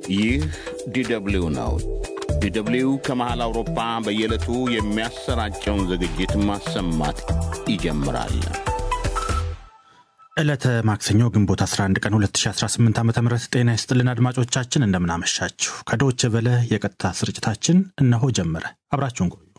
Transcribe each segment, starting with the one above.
ይህ ዲደብሊው ነው። ዲደብሊው ከመሃል አውሮፓ በየዕለቱ የሚያሰራጨውን ዝግጅት ማሰማት ይጀምራል። ዕለተ ማክሰኞ ግንቦት 11 ቀን 2018 ዓ ም ጤና ይስጥልን አድማጮቻችን፣ እንደምናመሻችሁ። ከዶች ቨለ የቀጥታ ስርጭታችን እነሆ ጀመረ። አብራችሁን ቆዩ።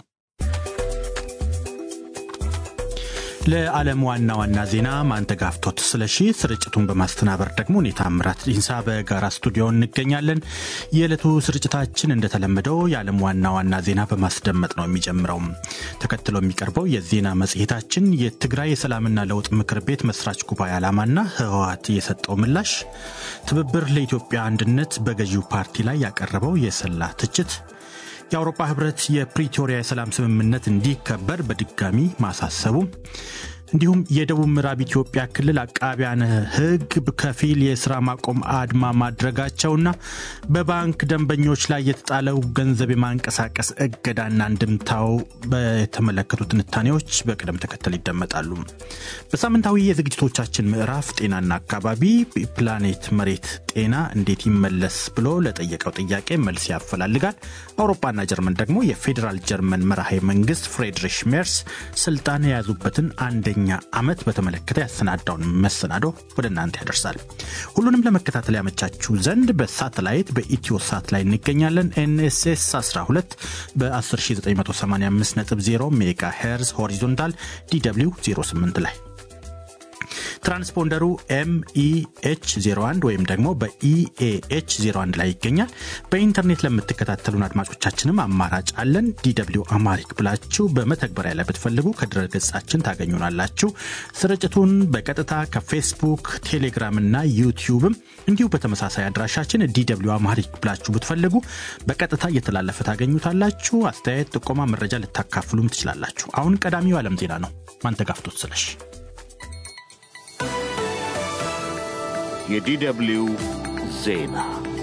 ለዓለም ዋና ዋና ዜና ማንተጋፍቶት ስለሺ፣ ስርጭቱን በማስተናበር ደግሞ እኔ ታምራት ዲንሳ በጋራ ስቱዲዮ እንገኛለን። የዕለቱ ስርጭታችን እንደተለመደው የዓለም ዋና ዋና ዜና በማስደመጥ ነው የሚጀምረው። ተከትሎ የሚቀርበው የዜና መጽሔታችን የትግራይ የሰላምና ለውጥ ምክር ቤት መስራች ጉባኤ ዓላማና ህወሓት የሰጠው ምላሽ፣ ትብብር ለኢትዮጵያ አንድነት በገዢው ፓርቲ ላይ ያቀረበው የሰላ ትችት የአውሮፓ ህብረት የፕሪቶሪያ የሰላም ስምምነት እንዲከበር በድጋሚ ማሳሰቡ እንዲሁም የደቡብ ምዕራብ ኢትዮጵያ ክልል አቃቢያነ ህግ ከፊል የስራ ማቆም አድማ ማድረጋቸውና በባንክ ደንበኞች ላይ የተጣለው ገንዘብ የማንቀሳቀስ እገዳና እንድምታው በተመለከቱ ትንታኔዎች በቅደም ተከተል ይደመጣሉ። በሳምንታዊ የዝግጅቶቻችን ምዕራፍ ጤናና አካባቢ ፕላኔት መሬት ጤና እንዴት ይመለስ ብሎ ለጠየቀው ጥያቄ መልስ ያፈላልጋል። አውሮፓና ጀርመን ደግሞ የፌዴራል ጀርመን መራሄ መንግስት ፍሬድሪሽ ሜርስ ስልጣን የያዙበትን አንደኛ ዓመት በተመለከተ ያሰናዳውን መሰናዶ ወደ እናንተ ያደርሳል። ሁሉንም ለመከታተል ያመቻችሁ ዘንድ በሳተላይት በኢትዮ ሳት ላይ እንገኛለን። ኤንኤስኤስ 12 በ10985.0 ሜጋ ሄርዝ ሆሪዞንታል ዲw 08 ላይ ትራንስፖንደሩ ኤምኢኤች 01 ወይም ደግሞ በኢኤኤች 01 ላይ ይገኛል። በኢንተርኔት ለምትከታተሉን አድማጮቻችንም አማራጭ አለን። ዲw አማሪክ ብላችሁ በመተግበሪያ ላይ ብትፈልጉ ከድረ ገጻችን ታገኙናላችሁ። ስርጭቱን በቀጥታ ከፌስቡክ፣ ቴሌግራም እና ዩቲዩብም እንዲሁ በተመሳሳይ አድራሻችን ዲw አማሪክ ብላችሁ ብትፈልጉ በቀጥታ እየተላለፈ ታገኙታላችሁ። አስተያየት፣ ጥቆማ፣ መረጃ ልታካፍሉም ትችላላችሁ። አሁን ቀዳሚው ዓለም ዜና ነው። ማንተጋፍቶት ስለሽ የዲደብሊው ዜና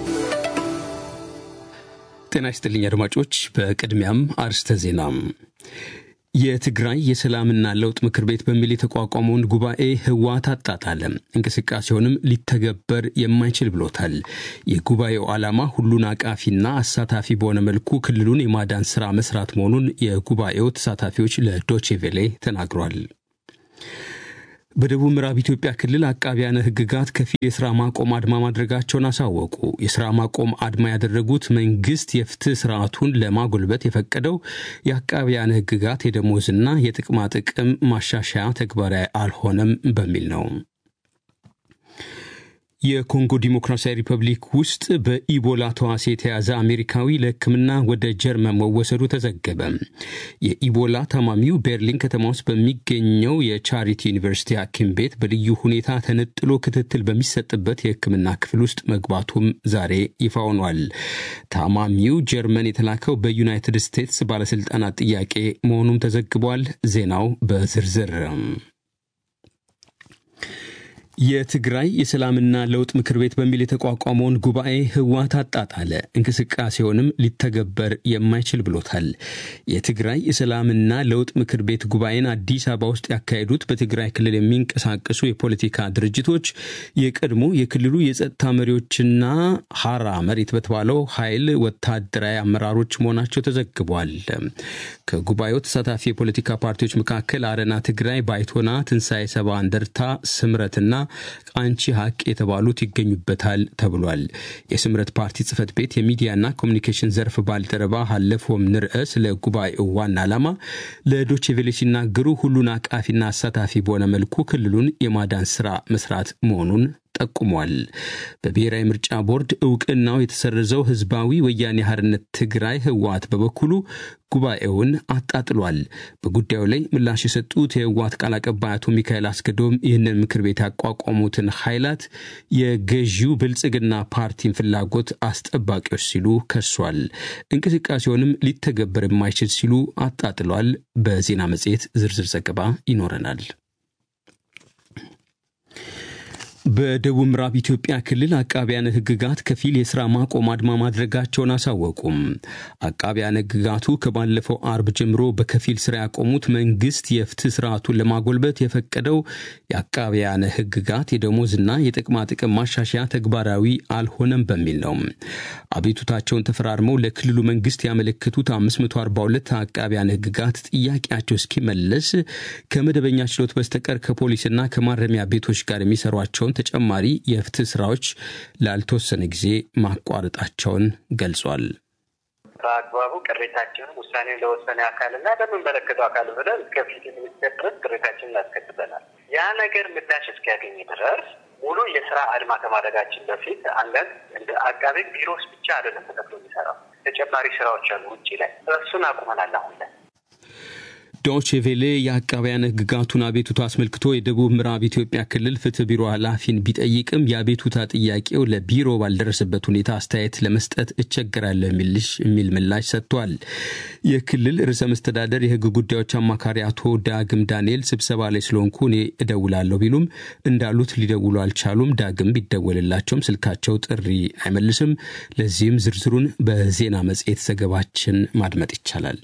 ጤና ይስጥልኝ አድማጮች። በቅድሚያም አርስተ ዜና። የትግራይ የሰላምና ለውጥ ምክር ቤት በሚል የተቋቋመውን ጉባኤ ህወሓት አጣጣለ፣ እንቅስቃሴውንም ሊተገበር የማይችል ብሎታል። የጉባኤው ዓላማ ሁሉን አቃፊና አሳታፊ በሆነ መልኩ ክልሉን የማዳን ስራ መስራት መሆኑን የጉባኤው ተሳታፊዎች ለዶቼቬሌ ተናግሯል። በደቡብ ምዕራብ ኢትዮጵያ ክልል አቃቢያነ ህግጋት ከፊል የስራ ማቆም አድማ ማድረጋቸውን አሳወቁ። የስራ ማቆም አድማ ያደረጉት መንግስት የፍትህ ስርዓቱን ለማጎልበት የፈቀደው የአቃቢያነ ህግጋት የደሞዝና የጥቅማ ጥቅም ማሻሻያ ተግባራዊ አልሆነም በሚል ነው። የኮንጎ ዲሞክራሲያዊ ሪፐብሊክ ውስጥ በኢቦላ ተዋሲ የተያዘ አሜሪካዊ ለሕክምና ወደ ጀርመን መወሰዱ ተዘገበ። የኢቦላ ታማሚው ቤርሊን ከተማ ውስጥ በሚገኘው የቻሪቲ ዩኒቨርሲቲ ሐኪም ቤት በልዩ ሁኔታ ተነጥሎ ክትትል በሚሰጥበት የሕክምና ክፍል ውስጥ መግባቱም ዛሬ ይፋ ሆኗል። ታማሚው ጀርመን የተላከው በዩናይትድ ስቴትስ ባለስልጣናት ጥያቄ መሆኑም ተዘግቧል። ዜናው በዝርዝር የትግራይ የሰላምና ለውጥ ምክር ቤት በሚል የተቋቋመውን ጉባኤ ህወሓት አጣጣለ፣ እንቅስቃሴውንም ሊተገበር የማይችል ብሎታል። የትግራይ የሰላምና ለውጥ ምክር ቤት ጉባኤን አዲስ አበባ ውስጥ ያካሄዱት በትግራይ ክልል የሚንቀሳቀሱ የፖለቲካ ድርጅቶች የቀድሞ የክልሉ የጸጥታ መሪዎችና ሀራ መሬት በተባለው ኃይል ወታደራዊ አመራሮች መሆናቸው ተዘግቧል። ከጉባኤው ተሳታፊ የፖለቲካ ፓርቲዎች መካከል አረና ትግራይ፣ ባይቶና፣ ትንሣኤ ሰባ እንደርታ፣ ስምረትና አንቺ ሀቅ የተባሉት ይገኙበታል ተብሏል። የስምረት ፓርቲ ጽህፈት ቤት የሚዲያና ኮሚኒኬሽን ዘርፍ ባልደረባ ሀለፎም ንርአ ስለ ጉባኤው ዋና ዓላማ ለዶቼቬሌ ሲናገሩ ሁሉን አቃፊና አሳታፊ በሆነ መልኩ ክልሉን የማዳን ስራ መስራት መሆኑን ጠቁሟል። በብሔራዊ ምርጫ ቦርድ እውቅናው የተሰረዘው ህዝባዊ ወያኔ ሓርነት ትግራይ ህወሓት በበኩሉ ጉባኤውን አጣጥሏል። በጉዳዩ ላይ ምላሽ የሰጡት የህወሓት ቃል አቀባይ አቶ ሚካኤል አስገዶም ይህንን ምክር ቤት ያቋቋሙትን ኃይላት የገዢው ብልጽግና ፓርቲን ፍላጎት አስጠባቂዎች ሲሉ ከሷል። እንቅስቃሴውንም ሊተገበር የማይችል ሲሉ አጣጥሏል። በዜና መጽሔት ዝርዝር ዘገባ ይኖረናል። በደቡብ ምዕራብ ኢትዮጵያ ክልል አቃቢያነ ሕግጋት ከፊል የስራ ማቆም አድማ ማድረጋቸውን አሳወቁም። አቃቢያነ ሕግጋቱ ከባለፈው አርብ ጀምሮ በከፊል ስራ ያቆሙት መንግስት የፍትህ ስርዓቱን ለማጎልበት የፈቀደው የአቃቢያነ ሕግጋት የደሞዝና የጥቅማ ጥቅም ማሻሻያ ተግባራዊ አልሆነም በሚል ነው። አቤቱታቸውን ተፈራርመው ለክልሉ መንግስት ያመለከቱት 542 አቃቢያነ ሕግጋት ጥያቄያቸው እስኪመለስ ከመደበኛ ችሎት በስተቀር ከፖሊስና ከማረሚያ ቤቶች ጋር የሚሰሯቸውን ተጨማሪ የፍትህ ስራዎች ላልተወሰነ ጊዜ ማቋረጣቸውን ገልጿል። በአግባቡ ቅሬታችንን ውሳኔን ለወሰነ አካልና ለምንመለከተው አካል ብለን እስከ ፍትህ ሚኒስቴር ድረስ ቅሬታችንን አስከትበናል። ያ ነገር ምላሽ እስኪያገኝ ድረስ ሙሉ የስራ አድማ ከማድረጋችን በፊት አንዳንድ እንደ አቃቤ ቢሮስ ብቻ አይደለም ተከፍሎ የሚሰራው ተጨማሪ ስራዎች አሉ ውጭ ላይ እሱን አቁመናል አሁን ላይ ዶቼ ቬሌ የአቃቢያን ሕግጋቱን አቤቱታ አስመልክቶ የደቡብ ምዕራብ ኢትዮጵያ ክልል ፍትህ ቢሮ ኃላፊን ቢጠይቅም የአቤቱታ ጥያቄው ለቢሮ ባልደረሰበት ሁኔታ አስተያየት ለመስጠት እቸገራለሁ የሚል ምላሽ ሰጥቷል። የክልል ርዕሰ መስተዳደር የሕግ ጉዳዮች አማካሪ አቶ ዳግም ዳንኤል ስብሰባ ላይ ስለሆንኩ እኔ እደውላለሁ ቢሉም እንዳሉት ሊደውሉ አልቻሉም። ዳግም ቢደወልላቸውም ስልካቸው ጥሪ አይመልስም። ለዚህም ዝርዝሩን በዜና መጽሔት ዘገባችን ማድመጥ ይቻላል።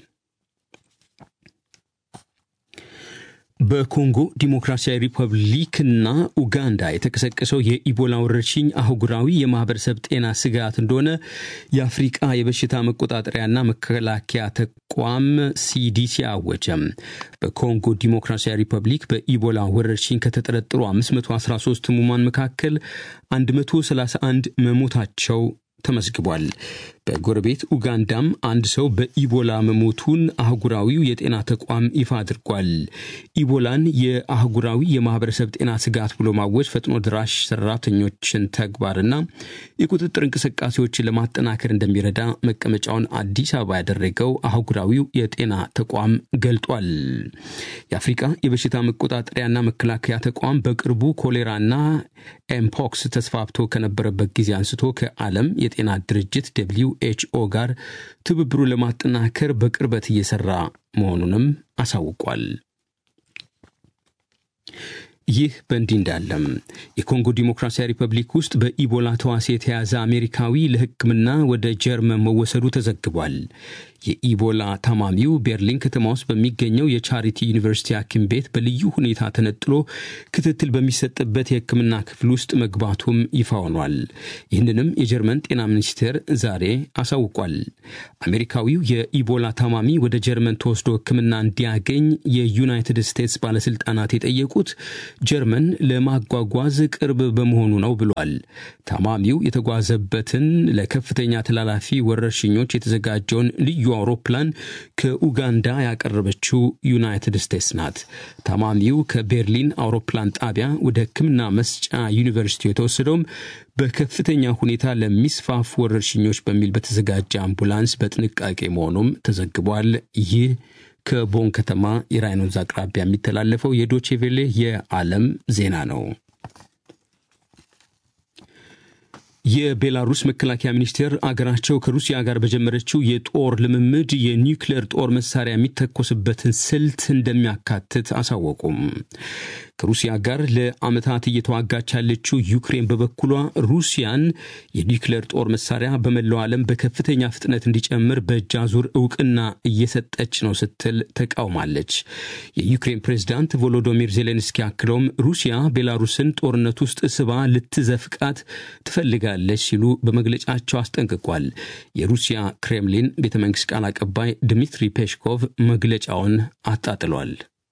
በኮንጎ ዲሞክራሲያዊ ሪፐብሊክና ኡጋንዳ የተቀሰቀሰው የኢቦላ ወረርሽኝ አህጉራዊ የማህበረሰብ ጤና ስጋት እንደሆነ የአፍሪቃ የበሽታ መቆጣጠሪያና መከላከያ ተቋም ሲዲሲ አወጀም። በኮንጎ ዲሞክራሲያዊ ሪፐብሊክ በኢቦላ ወረርሽኝ ከተጠረጠሩ 513 ህሙማን መካከል 131 መሞታቸው ተመዝግቧል። በጎረቤት ኡጋንዳም አንድ ሰው በኢቦላ መሞቱን አህጉራዊው የጤና ተቋም ይፋ አድርጓል። ኢቦላን የአህጉራዊ የማህበረሰብ ጤና ስጋት ብሎ ማወጅ ፈጥኖ ድራሽ ሰራተኞችን ተግባርና የቁጥጥር እንቅስቃሴዎችን ለማጠናከር እንደሚረዳ መቀመጫውን አዲስ አበባ ያደረገው አህጉራዊው የጤና ተቋም ገልጧል። የአፍሪቃ የበሽታ መቆጣጠሪያና መከላከያ ተቋም በቅርቡ ኮሌራና ኤምፖክስ ተስፋፍቶ ከነበረበት ጊዜ አንስቶ ከዓለም የጤና ድርጅት ደብሊው ኤችኦ ጋር ትብብሩን ለማጠናከር በቅርበት እየሰራ መሆኑንም አሳውቋል። ይህ በእንዲህ እንዳለም የኮንጎ ዲሞክራሲያዊ ሪፐብሊክ ውስጥ በኢቦላ ተዋሲ የተያዘ አሜሪካዊ ለሕክምና ወደ ጀርመን መወሰዱ ተዘግቧል። የኢቦላ ታማሚው ቤርሊን ከተማ ውስጥ በሚገኘው የቻሪቲ ዩኒቨርሲቲ ሐኪም ቤት በልዩ ሁኔታ ተነጥሎ ክትትል በሚሰጥበት የሕክምና ክፍል ውስጥ መግባቱም ይፋ ሆኗል። ይህንንም የጀርመን ጤና ሚኒስቴር ዛሬ አሳውቋል። አሜሪካዊው የኢቦላ ታማሚ ወደ ጀርመን ተወስዶ ሕክምና እንዲያገኝ የዩናይትድ ስቴትስ ባለስልጣናት የጠየቁት ጀርመን ለማጓጓዝ ቅርብ በመሆኑ ነው ብሏል። ታማሚው የተጓዘበትን ለከፍተኛ ተላላፊ ወረርሽኞች የተዘጋጀውን ልዩ አውሮፕላን ከኡጋንዳ ያቀረበችው ዩናይትድ ስቴትስ ናት። ታማሚው ከቤርሊን አውሮፕላን ጣቢያ ወደ ሕክምና መስጫ ዩኒቨርሲቲ የተወሰደውም በከፍተኛ ሁኔታ ለሚስፋፉ ወረርሽኞች በሚል በተዘጋጀ አምቡላንስ በጥንቃቄ መሆኑም ተዘግቧል። ይህ ከቦን ከተማ የራይን ወንዝ አቅራቢያ የሚተላለፈው የዶቼቬሌ የዓለም ዜና ነው። የቤላሩስ መከላከያ ሚኒስቴር አገራቸው ከሩሲያ ጋር በጀመረችው የጦር ልምምድ የኒውክሌር ጦር መሳሪያ የሚተኮስበትን ስልት እንደሚያካትት አሳወቁም። ከሩሲያ ጋር ለዓመታት እየተዋጋች ያለችው ዩክሬን በበኩሏ ሩሲያን የኒውክሌር ጦር መሳሪያ በመላው ዓለም በከፍተኛ ፍጥነት እንዲጨምር በእጅ አዙር እውቅና እየሰጠች ነው ስትል ተቃውማለች። የዩክሬን ፕሬዝዳንት ቮሎዶሚር ዜሌንስኪ አክለውም ሩሲያ ቤላሩስን ጦርነት ውስጥ ስባ ልትዘፍቃት ትፈልጋለች ሲሉ በመግለጫቸው አስጠንቅቋል። የሩሲያ ክሬምሊን ቤተ መንግስት ቃል አቀባይ ድሚትሪ ፔሽኮቭ መግለጫውን አጣጥሏል።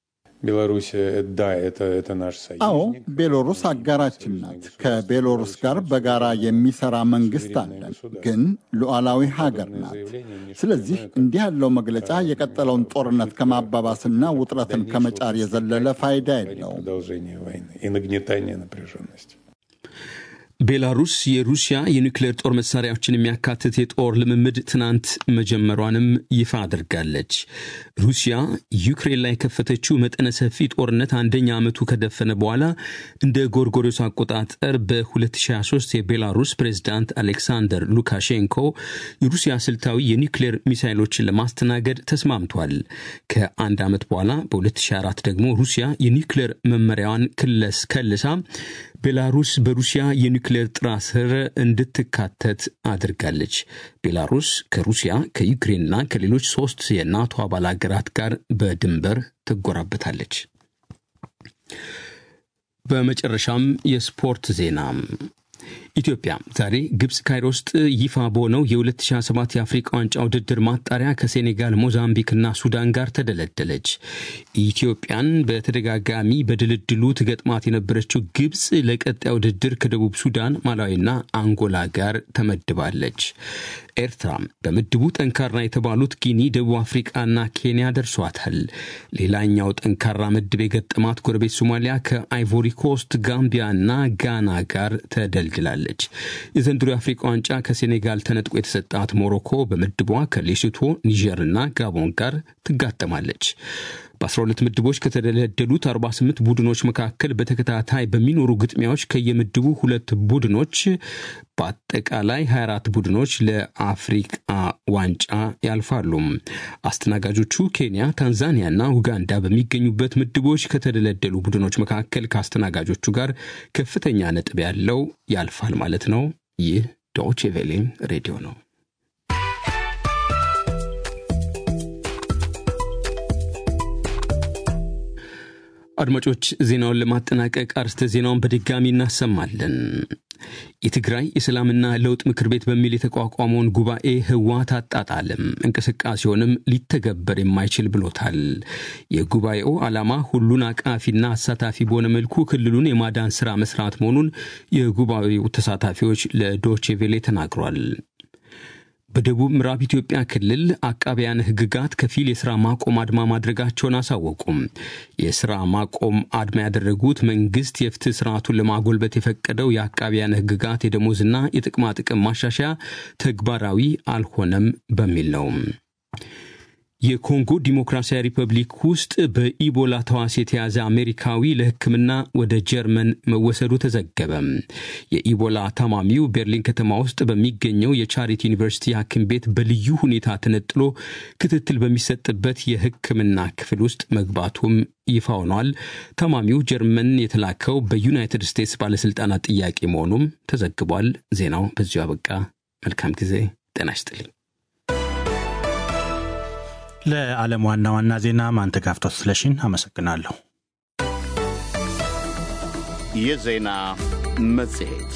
አዎ ቤሎሩስ አጋራችን ናት። ከቤሎሩስ ጋር በጋራ የሚሰራ መንግስት አለን፣ ግን ሉዓላዊ ሀገር ናት። ስለዚህ እንዲህ ያለው መግለጫ የቀጠለውን ጦርነት ከማባባስና ውጥረትን ከመጫር የዘለለ ፋይዳ የለውም። ቤላሩስ የሩሲያ የኒውክሌር ጦር መሳሪያዎችን የሚያካትት የጦር ልምምድ ትናንት መጀመሯንም ይፋ አድርጋለች። ሩሲያ ዩክሬን ላይ የከፈተችው መጠነ ሰፊ ጦርነት አንደኛ ዓመቱ ከደፈነ በኋላ እንደ ጎርጎሮስ አቆጣጠር በ2023 የቤላሩስ ፕሬዝዳንት አሌክሳንደር ሉካሼንኮ የሩሲያ ስልታዊ የኒውክሌር ሚሳይሎችን ለማስተናገድ ተስማምቷል። ከአንድ ዓመት በኋላ በ2024 ደግሞ ሩሲያ የኒውክሌር መመሪያዋን ክለስ ከልሳ ቤላሩስ በሩሲያ የኒውክሌር ጥራ ስር እንድትካተት አድርጋለች። ቤላሩስ ከሩሲያ ከዩክሬንና ከሌሎች ሶስት የናቶ አባል ሀገራት ጋር በድንበር ትጎራበታለች። በመጨረሻም የስፖርት ዜና ኢትዮጵያ ዛሬ ግብፅ ካይሮ ውስጥ ይፋ በሆነው የ2027 የአፍሪቃ ዋንጫ ውድድር ማጣሪያ ከሴኔጋል፣ ሞዛምቢክና ሱዳን ጋር ተደለደለች። ኢትዮጵያን በተደጋጋሚ በድልድሉ ትገጥማት የነበረችው ግብፅ ለቀጣይ ውድድር ከደቡብ ሱዳን፣ ማላዊና አንጎላ ጋር ተመድባለች። ኤርትራ በምድቡ ጠንካራ የተባሉት ጊኒ፣ ደቡብ አፍሪቃና ኬንያ ደርሷታል። ሌላኛው ጠንካራ ምድብ የገጠማት ጎረቤት ሶማሊያ ከአይቮሪ ኮስት፣ ጋምቢያና ጋና ጋር ተደልድላለች። የዘንድሮ የአፍሪቃ ዋንጫ ከሴኔጋል ተነጥቆ የተሰጣት ሞሮኮ በምድቧ ከሌሶቶ፣ ኒጀርና ጋቦን ጋር ትጋጠማለች። በ12 ምድቦች ከተደለደሉት 48 ቡድኖች መካከል በተከታታይ በሚኖሩ ግጥሚያዎች ከየምድቡ ሁለት ቡድኖች በአጠቃላይ 24 ቡድኖች ለአፍሪቃ ዋንጫ ያልፋሉ። አስተናጋጆቹ ኬንያ፣ ታንዛኒያና ኡጋንዳ በሚገኙበት ምድቦች ከተደለደሉ ቡድኖች መካከል ከአስተናጋጆቹ ጋር ከፍተኛ ነጥብ ያለው ያልፋል ማለት ነው። ይህ ዶቼ ቬሌ ሬዲዮ ነው። አድማጮች ዜናውን ለማጠናቀቅ አርስተ ዜናውን በድጋሚ እናሰማለን። የትግራይ የሰላምና ለውጥ ምክር ቤት በሚል የተቋቋመውን ጉባኤ ህወሓት አጣጣለም፣ እንቅስቃሴውንም ሊተገበር የማይችል ብሎታል። የጉባኤው ዓላማ ሁሉን አቃፊና አሳታፊ በሆነ መልኩ ክልሉን የማዳን ሥራ መስራት መሆኑን የጉባኤው ተሳታፊዎች ለዶቼ ቬሌ ተናግሯል። በደቡብ ምዕራብ ኢትዮጵያ ክልል አቃቢያን ህግጋት ከፊል የሥራ ማቆም አድማ ማድረጋቸውን አሳወቁም። የሥራ ማቆም አድማ ያደረጉት መንግሥት የፍትህ ስርዓቱን ለማጎልበት የፈቀደው የአቃቢያን ህግጋት የደሞዝና የጥቅማ ጥቅም ማሻሻያ ተግባራዊ አልሆነም በሚል ነው። የኮንጎ ዲሞክራሲያዊ ሪፐብሊክ ውስጥ በኢቦላ ተዋሲ የተያዘ አሜሪካዊ ለሕክምና ወደ ጀርመን መወሰዱ ተዘገበ። የኢቦላ ታማሚው ቤርሊን ከተማ ውስጥ በሚገኘው የቻሪቲ ዩኒቨርሲቲ ሐኪም ቤት በልዩ ሁኔታ ተነጥሎ ክትትል በሚሰጥበት የሕክምና ክፍል ውስጥ መግባቱም ይፋ ሆኗል። ታማሚው ጀርመን የተላከው በዩናይትድ ስቴትስ ባለሥልጣናት ጥያቄ መሆኑም ተዘግቧል። ዜናው በዚሁ አበቃ። መልካም ጊዜ። ጤና ይስጥልኝ። ለዓለም ዋና ዋና ዜና ማንተጋፍቶት ስለሽን አመሰግናለሁ። የዜና መጽሔት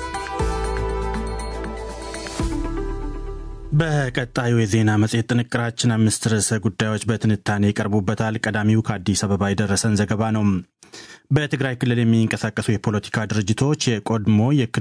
በቀጣዩ የዜና መጽሔት ጥንቅራችን አምስት ርዕሰ ጉዳዮች በትንታኔ ይቀርቡበታል። ቀዳሚው ከአዲስ አበባ የደረሰን ዘገባ ነው። በትግራይ ክልል የሚንቀሳቀሱ የፖለቲካ ድርጅቶች የቀድሞ